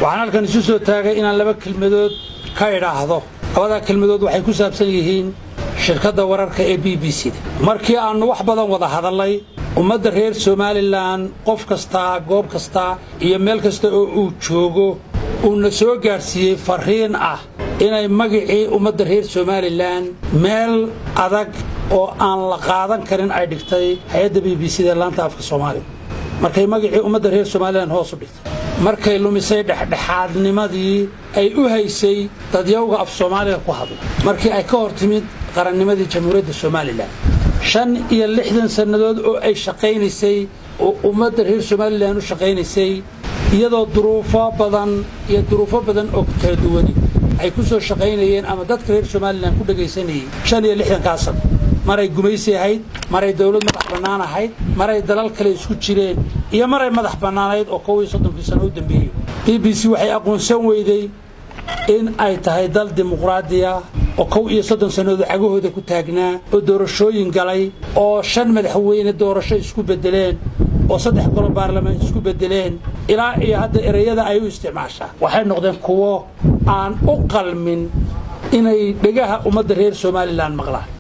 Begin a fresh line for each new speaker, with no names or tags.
waxaan halkan isu soo taagay inaan laba kelmadood ka idhaahdo labadaa kelmadood waxay ku saabsan yihiin shirkadda wararka ee b b c da markii aannu wax badan wada hadallay ummadda reer somalilan qof kastaa goob kasta iyo meel kasta oo uu joogo uuna soo gaadhsiiyey farriin ah inay magicii ummadda reer somalilan meel adag oo aan la qaadan karin ay dhigtay hay-adda b b c da laanta afka soomaaliga markay magicii ummadda reer somalilan hoos u dhigtay markay lumisay dhexdhexaadnimadii ay u haysay dadyawga af soomaaliga ku hadla markii ay ka hor timid qarannimadii jamhuuriyadda somalilan shan iyo lixdan sannadood oo ay shaqaynaysay oo ummadda reer somalilan u shaqaynaysay iyadoo duruufo badan iyo duruufo badan oo kala duwani ay ku soo shaqaynayeen ama dadka reer somalilan ku dhegaysanayey shan iyo lixdankaa sano maray gumaysi ahayd maray dawlad madax bannaan ahayd maray dalal kale isku jireen iyo maray madax bannaanayd oo kow iyo soddonkii sano u dambeeyey b b c waxay aqoonsan weyday in ay tahay dal dimuqraadiya oo kow iyo soddon sannadood cagahooda ku taagnaa oo doorashooyin galay oo shan madaxweyne doorasho isku beddeleen oo saddex golo baarlamaan isku beddeleen ilaa iyo hadda ereyada ay u isticmaashaa waxay noqdeen kuwo aan u qalmin inay dhegaha ummadda reer somalilan maqlaan